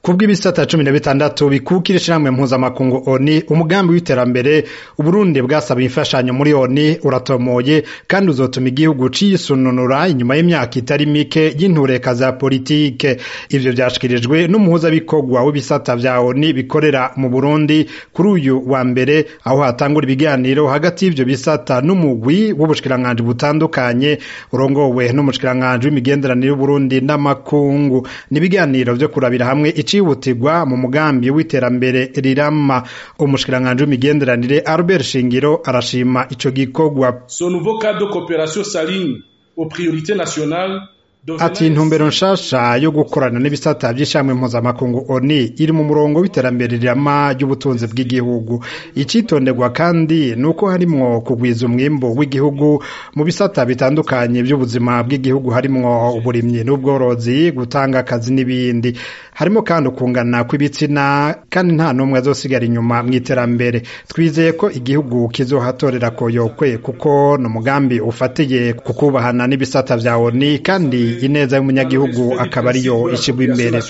kubw'ibisata cumi na bitandatu bikukira ishirahamwe mpuzamakungu oni umugambi w'iterambere uburundi bwasaba imfashanyo muri oni uratomoye kandi uzotuma igihugu cisununura inyuma y'imyaka itari mike y'intureka za politike ivyo vyashikirijwe n'umuhuzabikorwa w'ibisata vya oni bikorera mu burundi kuri uyu wa mbere aho hatangura ibiganiro hagati y'ivyo bisata n'umugwi w'ubushikiranganji butandukanye urongowe n'umushikiranganji w'imigenderanire y'uburundi n'amakungu ni ibiganiro vyo kurabira hamwe icihutirwa mu mugambi w'iterambere rirama umushikiranganji w'imigenderanire Albert Shingiro arashima ico gikorwa Ce nouveau cadre de coopération s'aligne aux priorités nationales ati intumbero nshasha yo gukorana n'ibisata vy'ishamwe mpuzamakungu oni iri mu murongo w'iterambere rirama ry'ubutunzi bw'igihugu icitonderwa kandi nuko harimwo kugwiza umwimbu w'igihugu mu bisata bitandukanye vy'ubuzima bw'igihugu harimwo uburimyi n'ubworozi gutanga akazi n'ibindi harimo kandi ukungana kw'ibitsina kandi nta n'umwe azosigara inyuma mw'iterambere twizeye ko igihugu kizohatorera koyokwe kuko ni umugambi ufatiye ku kubahana n'ibisata vya oni kandi ineza y'umunyagihugu akaba ariyo ishigwa imbere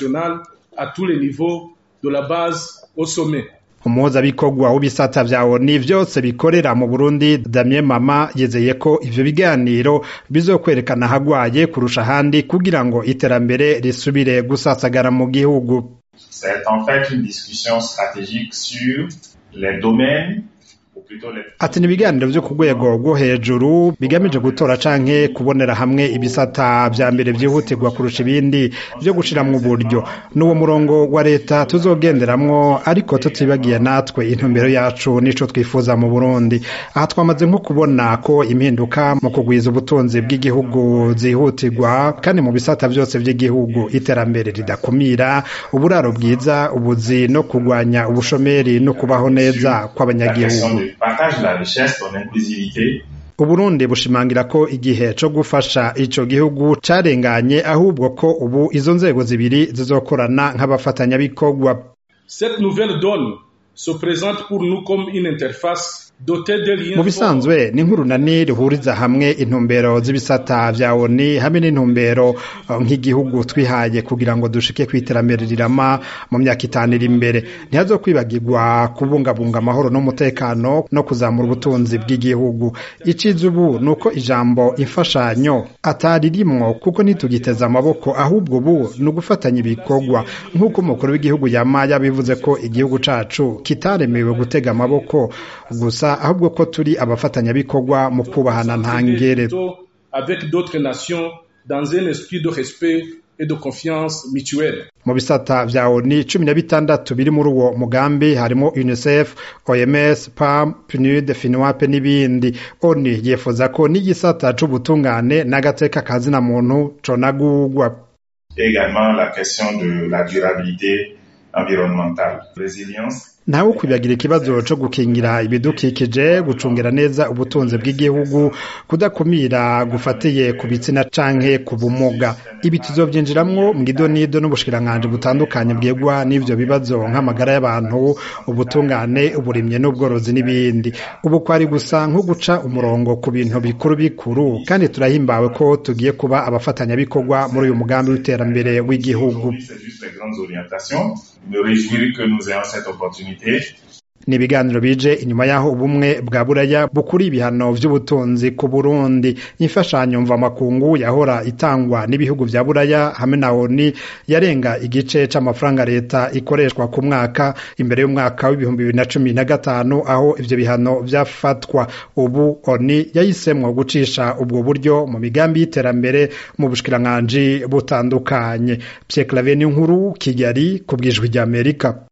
umuhuzabikorwa w'ibisata vya oni vyose bikorera mu burundi damien mama yizeye ko ivyo biganiro bizokwerekana ahagwaye kurusha ahandi kugira ngo iterambere risubire gusasagara mu gihugu C'est en fait une discussion stratégique sur les domaines ati ni ibiganiro vyo ku rwego rwo hejuru bigamije gutora canke kubonera hamwe ibisata vya mbere vyihutirwa kurusha ibindi vyo gushiramwo uburyo n'uwo murongo wa leta tuzogenderamwo ariko tutibagiye natwe intumbero yacu nico twifuza mu burundi aha twamaze nko kubona ko impinduka mu kugwiza ubutunzi bw'igihugu zihutirwa kandi mu bisata vyose vy'igihugu iterambere ridakumira uburaro bwiza ubuzi no kugwanya ubushomeri no kubaho neza kw'abanyagihugu partage de la richesse, ton inclusivité. uburundi bushimangira ko igihe co gufasha ico gihugu carenganye ahubwo ko ubu izo nzego zibiri zizokorana nk'abafatanyabikorwa Cette nouvelle donne se présente pour nous comme une interface dotée de liens mu bisanzwe ni nk'urunani ruhuriza hamwe intumbero z'ibisata vya oni hamwe n'intumbero uh, nk'igihugu twihaye kugira ngo dushike kw'iterambere rirama mu myaka itanu iri imbere ntihazokwibagirwa kubungabunga amahoro n'umutekano no kuzamura ubutunzi bw'igihugu iciza ubu ni uko ijambo imfashanyo atari rimwo kuko ntitugiteze amaboko ahubwo ubu ni ugufatanya ibikorwa nk'uko umukuru w'igihugu yama yabivuze ko igihugu cacu kitaremewe gutega amaboko gusa ahubwo ko turi abafatanyabikorwa mu kubahana ntangere avec d'autres nations dans un esprit de respect et de confiance mutuelle. mu bisata vya oni cumi na bitandatu biri muri uwo mugambi harimo unicef oms pam pnud finwape n'ibindi oni yifuza ko n'igisata c'ubutungane n'agateka kazina muntu conagurwa également la question de la durabilité environnementale. Résilience ntawe kwibagira ikibazo co gukingira ibidukikije gucungira neza ubutunzi bw'igihugu kudakumira gufatiye ku bitsina canke ku bumuga ibi tuzovyinjiramwo mw'idonido n'ubushikiranganji butandukanye bwegwa n'ivyo bibazo nk'amagara y'abantu ubutungane uburimyi n'ubworozi n'ibindi ubu kwari gusa nko guca umurongo ku bintu bikuru bikuru kandi turahimbawe ko tugiye kuba abafatanyabikorwa muri uyu mugambi w'iterambere w'igihugu c'est juste les grandes orientations. Me réjouir que nous ayons cette opportunité ni ibiganiro bije inyuma y'aho ubumwe bwa buraya bukuri ibihano vy'ubutunzi ku burundi imfashanyo mvamakungu yahora itangwa n'ibihugu vya buraya hamwe na oni yarenga igice c'amafaranga leta ikoreshwa ku mwaka imbere y'umwaka w'ibihumbi bibiri na cumi na gatanu aho ivyo bihano vyafatwa ubu oni yahisemwo gucisha ubwo buryo mu migambi y'iterambere mu bushikiranganji butandukanye Pierre Claver nkuru kigali ku bwijwi ry'amerika